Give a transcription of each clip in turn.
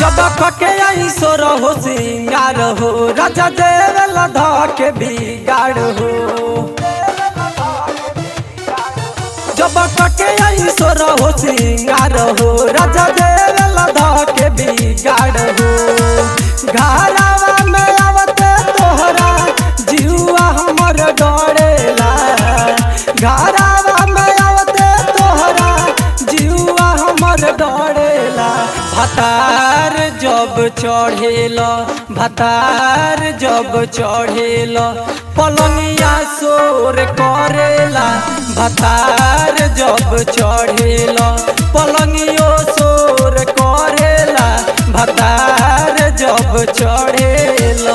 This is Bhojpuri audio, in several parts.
जब कके आई सो रहो सिंगार हो राजा देवला धके बिगाड़ हो जब कके आई सो रहो सिंगार हो राजा देवला धके बिगाड़ हो घरावा में आवते तोहरा जीवा हमर डरेला घरावा में आवते तोहरा जीवा हमर डरेला भतार जब चढ़ेला भतार जब चढ़ेला पलंगिया शोर करेला भतार जब चढ़ेला पलंगियो शोर करेला भतार जब चढ़ेला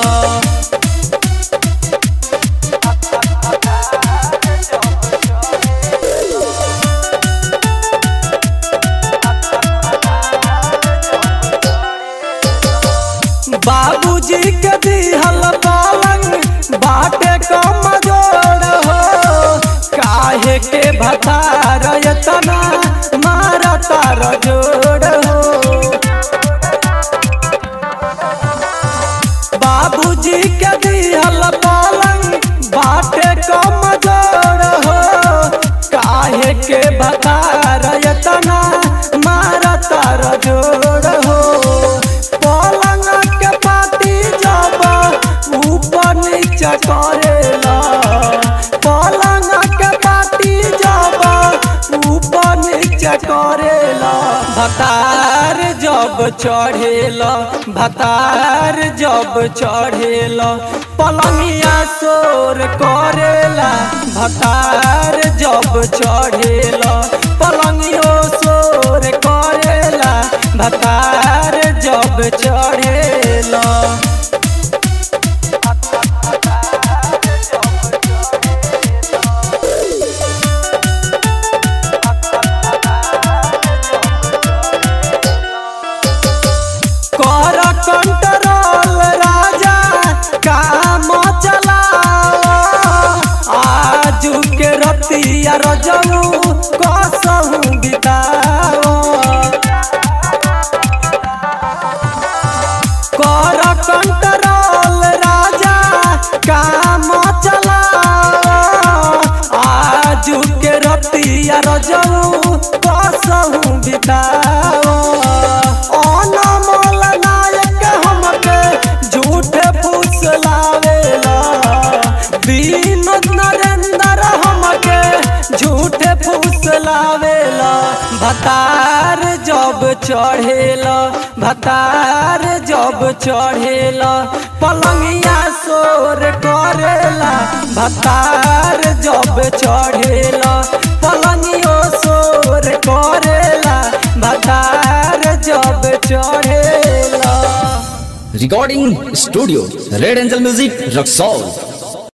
बाबूजी के दिहल पलंग बाटे कम जोड़ हो काहे के भतार एतना मारा तार जोड़ हो बाबूजी के दिहल पलंग बाटे कम जोड़ हो काहे के भतार एतना मारा तार जोड़ हो पलंग के पाटी जब ऊपर नीचे करेला पलंग के पाटी जब ऊपर नीचे करेला भतार जब चढ़ेला भतार जब चढ़ेला पलंगिया शोर करेला भतार जब चढ़ेला पलंगियो शोर करेला भतार जब चढ़ेला कर कंट्रोल राजा काम चलाओ आजू के रतिया रजऊ कसहू बिताओ कर कंट्रोल राजा काम चलाओ आजू के रतिया रजऊ कसहू बिताओ अनमोल नायक हमके झूठे फुसलावेला विनोद नरेंद्र हमके झूठे फुसलावेला भतार जब चढ़ेला भतार जब चढ़ेला पलंगिया शोर करेला भतार जब चढ़ेला पलंगियो शोर करेला भतार जब चढ़ेला Recording Studio Red Angel Music Roxol